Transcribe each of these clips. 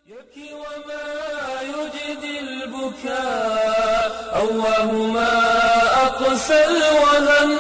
يبكي وما يجدي البكاء أواه ما أقسى الوهن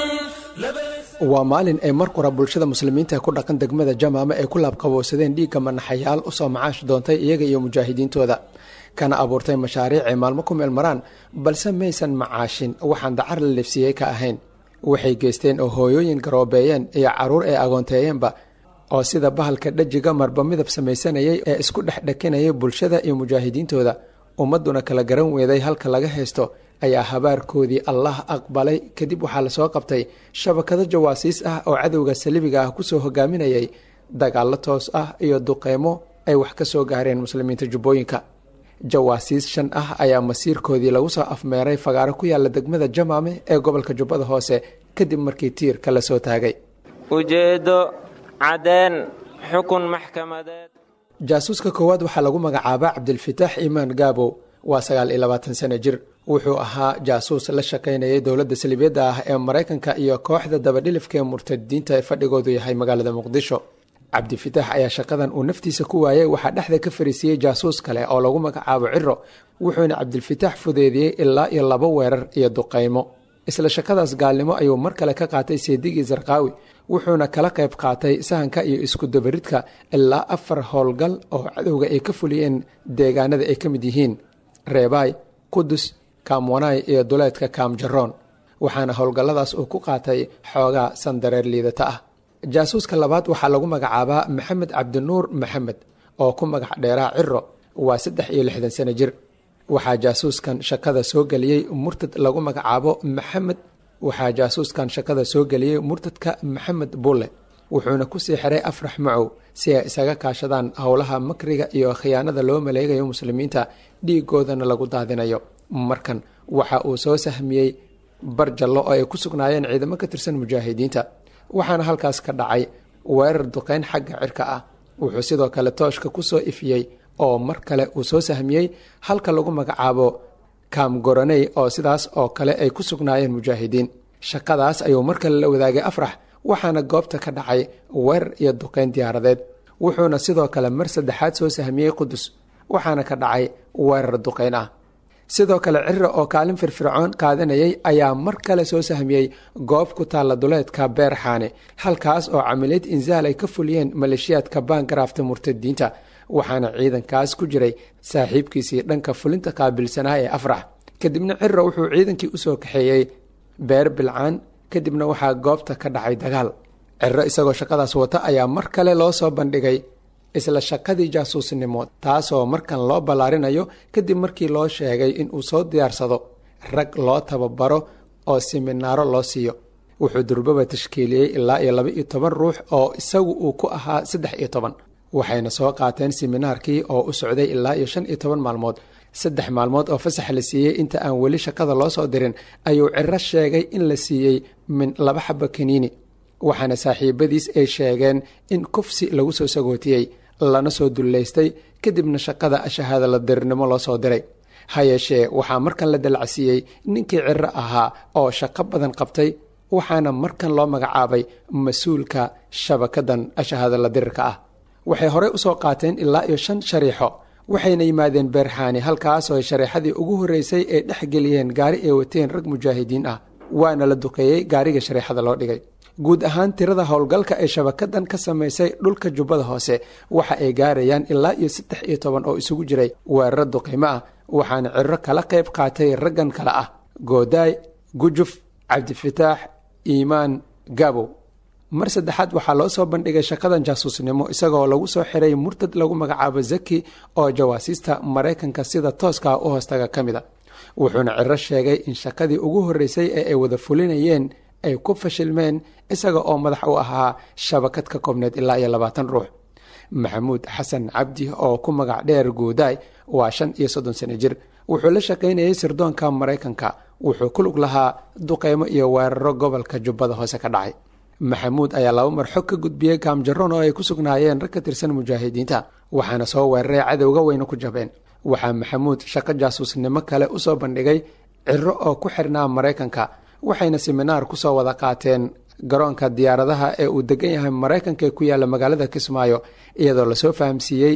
لبس waa maalin ay mar qura bulshada muslimiinta ee ku dhaqan degmada jamaama ay ku laabqabowsadeen dhiigga manaxayaal usoo macaash doontay iyaga iyo mujaahidiintooda kana abuurtay mashaariic ay maalmo ku meelmaraan balse maysan macaashin waxaan dacar la leefsiiyey ka ahayn waxay geysteen oo hooyooyin garoobeeyeen iyo carruur ay agoonteeyeenba oo sida bahalka dhajiga marba midab samaysanayay ee isku dhex dhakinayay bulshada iyo mujaahidiintooda ummadduna kala garan weeday halka laga haysto ayaa habaarkoodii allah aqbalay kadib waxaa lasoo qabtay shabakado jawaasiis ah oo cadowga salibiga ah kusoo hogaaminayay dagaallo toos ah iyo duqeymo ay wax ka soo gaareen muslimiinta jubbooyinka jawaasiis shan ah ayaa masiirkoodii lagu soo afmeeray fagaaro ku yaala degmada jamaame ee gobolka jubbada hoose kadib markii tiirka lasoo taagay ujeeddo caddeen xukun maxkamadeed jaasuuska koowaad waxaa lagu magacaabaa cabdilfitaax iimaan gaabow waa sagaal iyo labaatan sano jir wuxuu ahaa jaasuus la shaqaynayay dowladda salibiyadda ah ee maraykanka iyo kooxda dabadhilifka ee murtadiinta ee fadhigoodu yahay magaalada muqdisho cabdifitaax ayaa shaqadan uu naftiisa ku waayay waxaa dhexda ka fariisiiyey jaasuus kale oo lagu magacaabo ciro wuxuuna cabdilfitaax fudeediyey ilaa iyo laba weerar iyo duqaymo isla shaqadaas gaalnimo ayuu mar kale ka qaatay seedigii sarqaawi wuxuuna kala qayb qaatay sahanka iyo iskudabaridka ilaa afar howlgal oo cadowga ay ka fuliyeen deegaanada ay ka mid yihiin reebaay qudus kaamwanaay iyo duleedka kaamjaroon waxaana howlgalladaas uu ku qaatay xoogaa sandareer liidata ah jaasuuska labaad waxaa lagu magacaabaa maxamed cabdinuur maxamed oo ku magac dheeraa ciro waa saddex iyo lixdan sano jir waxaa jaasuuskan shaqada soo geliyey murtad lagu magacaabo maxamed waxaa jaasuuskan shaqada soo geliyey murtadka maxamed bulle wuxuuna kusii xiray afrax macow si ay isaga kaashadaan howlaha makriga iyo khiyaanada loo maleegayo muslimiinta dhiigoodana lagu daadinayo markan waxa uu soo sahmiyey barjallo oo ay ku sugnaayeen ciidamo ka tirsan mujaahidiinta waxaana halkaas ka dhacay weerar duqeyn xagga cirka ah wuxuu sidoo kale tooshka ku soo ifiyey oo mar kale uu soo sahmiyey halka lagu magacaabo kaamgoraney oo sidaas oo kale ay ku sugnaayeen mujaahidiin shaqadaas ayuu mar kale la wadaagay afrax waxaana goobta ka dhacay weerar iyo duqeyn diyaaradeed wuxuuna sidoo kale mar saddexaad soo sahmiyey qudus waxaana ka dhacay weerar duqeyn ah sidoo kale ciro oo kaalin firfircoon qaadanayay ayaa mar kale soo sahmiyey goob ku taalla duleedka beerxaane halkaas oo camiliyad insaal ay ka fuliyeen maleeshiyaadka baangaraafta murtadiinta waxaana ciidankaas ku jiray saaxiibkiisii dhanka fulinta qaabilsanaa ee afrax kadibna ciro wuxuu ciidankii usoo kaxeeyey beer bilcaan kadibna waxaa goobta ka dhacay dagaal ciro isagoo shaqadaas wata ayaa mar kale loo soo bandhigay isla shaqadii jaasuusnimo taasoo markan loo ballaarinayo kadib markii loo sheegay inuu soo diyaarsado rag loo tababaro oo siminaaro loo siiyo wuxuu durbaba tashkiiliyey ilaa iyo laba iyo toban ruux oo isagu uu ku ahaa saddex iyo toban waxayna soo qaateen siminaarkii oo u socday ilaa iyo shan iyo toban maalmood saddex maalmood oo fasax la siiyey inta aan weli shaqada loo soo dirin ayuu ciro sheegay in la siiyey min laba xaba kaniini waxaana saaxiibadiis ay sheegeen in kufsi lagu soo sagootiyey lana soo dullaystay kadibna shaqada shahaada la dirirnimo loo soo diray ha yeeshee waxaa markan la dalacsiiyey ninkii ciro ahaa oo shaqo badan qabtay waxaana markan loo magacaabay mas-uulka shabakadan shahaada la dirirka ah waxay horey usoo qaateen ilaa iyo shan shariixo waxayna yimaadeen beerxaani halkaasoo ay shareexadii ugu horreysay ay dhex geliyeen gaari ay wateen rag mujaahidiin ah waana la duqeeyey gaariga shareexada loo dhigay guud ahaan tirada howlgalka ee shabakadan ka samaysay dhulka jubbada hoose waxa ay gaarayaan ilaa iyo saddex iyo toban oo isugu jiray weeraro duqimo ah waxaana ciro kala qayb qaatay raggan kale ah goodaay gujuf cabdifitaax iimaan gabow mar saddexaad waxaa loo soo bandhigay shaqadan jaasuusnimo isagoo lagu soo xiray murtad lagu magacaabo zaki oo jawaasiista maraykanka sida tooska u hoostaga ka mid a wuxuuna ciro sheegay in shaqadii ugu horreysay ee ay wada fulinayeen ay ku fashilmeen isaga oo madax u ahaa shabakad ka koobneed ilaa iyo labaatan ruux maxamuud xasan cabdi oo ku magac dheer guudaay waa shan iyo soddon sano jir wuxuu la shaqaynayay sirdoonka maraykanka wuxuu ku lug lahaa duqeymo iyo weeraro gobolka jubbada hoose ka dhacay maxamuud ayaa laba mar xog ka gudbiyey kaamjaroon oo ay ku sugnaayeen rag ka tirsan mujaahidiinta waxaana soo weeraray cadowga weyna ku jabeen waxaa maxamuud shaqo jaasuusnimo kale usoo bandhigay ciro oo ku xirnaa maraykanka waxayna siminaar kusoo wada qaateen garoonka diyaaradaha ee uu degan yahay maraykanka ee ku yaalla magaalada kismaayo iyadoo lasoo fahamsiiyey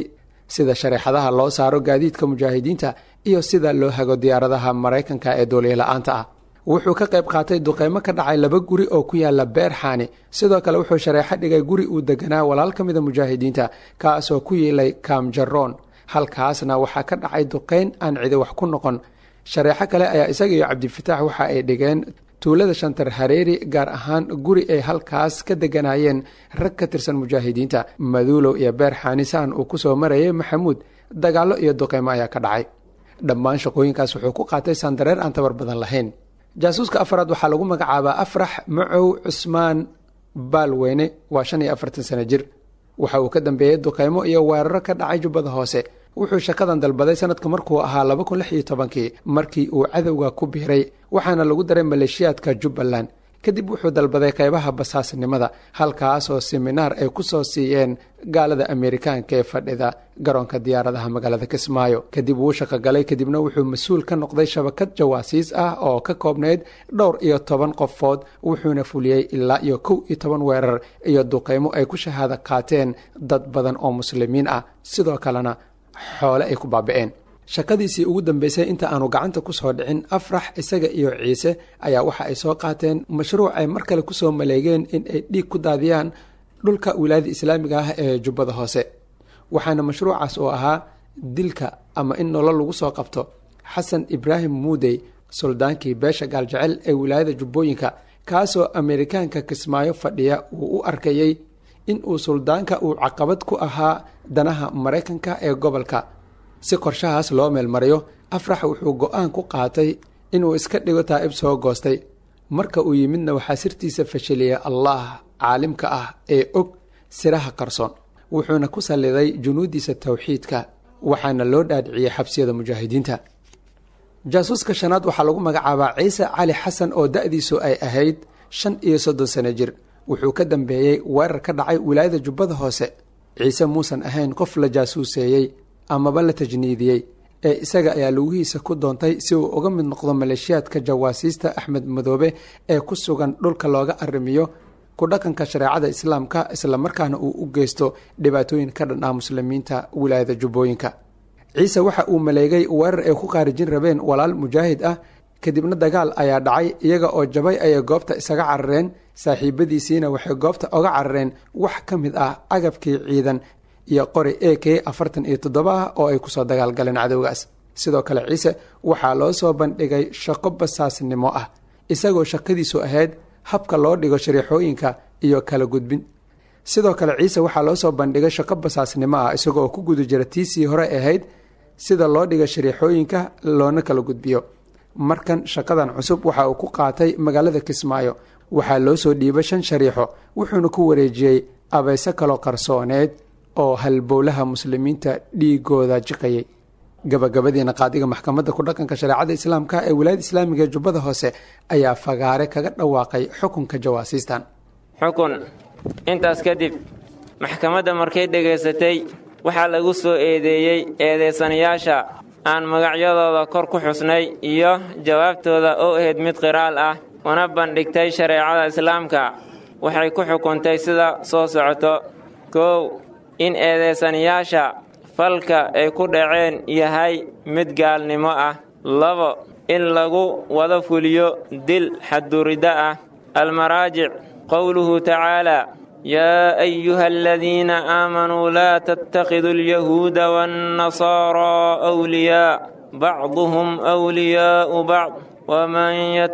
sida shareexadaha loo saaro gaadiidka mujaahidiinta iyo sida loo hago diyaaradaha maraykanka ee duuliyola-aanta ah wuxuu ka qayb qaatay duqeymo ka dhacay laba guri oo ku yaala beerxaani sidoo kale wuxuu shareexo dhigay guri uu deganaa walaal ka mida mujaahidiinta kaasoo ku yiilay kaamjaroon halkaasna waxaa ka dhacay duqeyn aan cidi wax ku noqon shareexo kale ayaa isaga iyo cabdifitaax waxa ay dhigeen tuulada shantar hareeri gaar ahaan guri ay halkaas ka deganayeen rag ka tirsan mujaahidiinta maduulow iyo beerxaani saan uu kusoo marayay maxamuud dagaallo iyo duqeymo ayaa ka dhacay dhammaan shaqooyinkaas wuxuu ku qaatay sandareer aan tabar badan lahayn jaasuuska afaraad waxaa lagu magacaabaa afrax macow cusmaan baalweyne waa shan iyo afartan sano jir waxa uu ka dambeeyey duqeymo iyo weeraro ka dhacay jubbada hoose wuxuu shaqadan dalbaday sanadka markuu ahaa laba kun lix iyo tobankii markii uu cadowga ku biiray waxaana lagu daray maleeshiyaadka jubbaland kadib wuxuu dalbaday qeybaha basaasnimada halkaasoo siminaar ay ku soo siiyeen gaalada ameerikaanka ee fadhida garoonka diyaaradaha magaalada kismaayo kadib wuu shaqogalay kadibna wuxuu mas-uul ka noqday shabakad jawaasiis ah oo ka koobnayd dhowr iyo toban qofood wuxuuna fuliyey ilaa iyo kow iyo toban weerar iyo duqeymo ay ku shahaado qaateen dad badan oo muslimiin ah sidoo kalena xoole ay ku baaba-een shaqadiisii ugu dambeysay inta aanu gacanta kusoo dhicin afrax isaga iyo ciise ayaa waxa ay soo qaateen mashruuc ay mar kale kusoo maleegeen in ay dhiig ku daadiyaan dhulka wilaayada islaamiga ah ee jubbada hoose waxaana mashruucaas oo ahaa dilka ama in nolol lagu soo qabto xasan ibraahim muudey suldaankii beesha gaaljecel ee wilaayada jubbooyinka kaasoo ameerikaanka kismaayo fadhiya uu u arkayey in uu suldaanka uu caqabad ku ahaa danaha maraykanka ee gobolka si qorshahaas loo meelmariyo afrax wuxuu go-aan ku qaatay inuu iska dhigo taa'ib soo goostay marka uu yimidna waxaa sirtiisa fashiliyay allah caalimka ah ee og siraha qarsoon wuxuuna ku salliday junuudiisa towxiidka waxaana loo dhaadhiciyey xabsiyada mujaahidiinta jaasuuska shanaad waxaa lagu magacaabaa ciise cali xasan oo da-diisu ay ahayd shan iyo soddon sano jir wuxuu ka dambeeyey weerar ka dhacay wilaayada jubbada hoose ciise muusan ahayn qof la jaasuuseeyey amaba la tajniidiyey ee isaga ayaa lugihiisa ku doontay si uu uga mid noqdo maleeshiyaadka jawaasiista axmed madoobe ee ku sugan dhulka looga arrimiyo ku dhaqanka shareecada islaamka islamarkaana uu u geysto dhibaatooyin ka dhan ah muslimiinta wilaayada jubbooyinka ciise waxa uu maleegay weerar ay ku qaarijin rabeen walaal mujaahid ah kadibna dagaal ayaa dhacay iyaga oo jabay ayay goobta isaga carareen saaxiibadiisiina waxay goobta oga carareen wax ka mid ah agabkii ciidan iyo qori a k afartan iyo toddoba ah oo ay kusoo dagaalgaleen cadowgaas sidoo kale ciise waxaa loo soo bandhigay shaqo basaasnimo ah isagoo shaqadiisu ahayd habka loo dhigo shariixooyinka iyo kala gudbin sidoo kale ciise waxaa loo soo bandhigay shaqo basaasnimo ah isagoo ku guda jira tiisii hore ahayd sida loo dhigo shariixooyinka loona kala gudbiyo markan shaqadan cusub waxa uu ku qaatay magaalada kismaayo waxaa loo soo dhiibay shan shariixo wuxuuna ku wareejiyey abayse kaloo qarsooneed oo halbowlaha muslimiinta dhiigooda jiqayay gabagabadiina qaadiga maxkamadda ku dhaqanka shareecada islaamka ee wilaayada islaamiga ee jubbada hoose ayaa fagaare kaga dhawaaqay xukunka jawaasiistan xukun intaas kadib maxkamadda markay dhegaysatay waxaa lagu soo eedeeyey eedeysanayaasha aan magacyadooda kor ku xusnay iyo jawaabtooda oo ahayd mid qiraal ah una bandhigtay shareecada islaamka waxay ku xukuntay sida soo socoto kow in eedeysanayaasha falka ay ku dhaceen yahay mid gaalnimo ah labo in lagu wada fuliyo dil xadduriddo ah almaraajic qowluhu tacaalaa yaa ayuha aladiina aamanuu laa tattakhiduu alyahuuda waannasaaraa wliyaa bacduhum wliyaa'u bacd ومن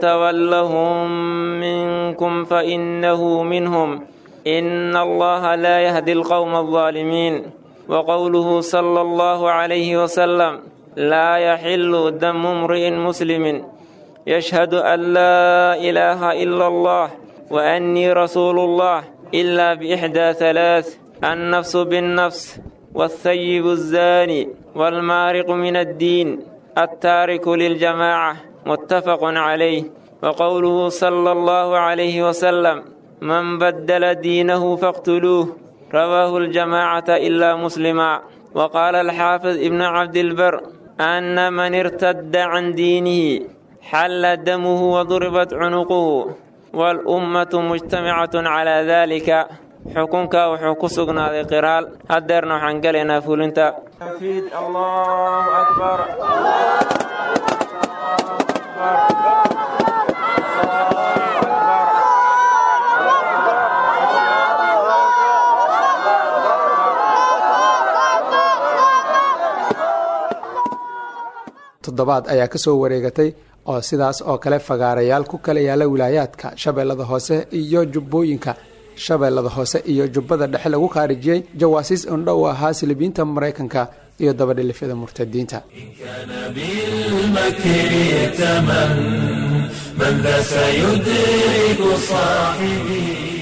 يتولهم منكم فإنه منهم إن الله لا يهدي القوم الظالمين وقوله صلى الله عليه وسلم لا يحل دم امرئ مسلم يشهد أن لا إله إلا الله وأني رسول الله إلا بإحدى ثلاث النفس بالنفس والثيب الزاني والمارق من الدين التارك للجماعة متفق عليه وقوله صلى الله عليه وسلم من بدل دينه فاقتلوه رواه الجماعة إلا مسلما وقال الحافظ ابن عبد البر أن من ارتد عن دينه حل دمه وضربت عنقه والأمة مجتمعة على ذلك xukunka wuxuu ku sugnaaday qiraal haddeerna waxaan gelaynaa fulinta allahu akbar toddobaad ayaa ka soo wareegatay oo sidaas oo kale fagaarayaal ku kala yaala wilaayaadka shabeellada hoose iyo jubbooyinka shabeellada hoose iyo jubbada dhexe lagu khaarijiyey jawaasiis indho u ahaa silibiinta maraykanka iyo dabadhilifyada murtadiinta من ذا سيدرك صاحبي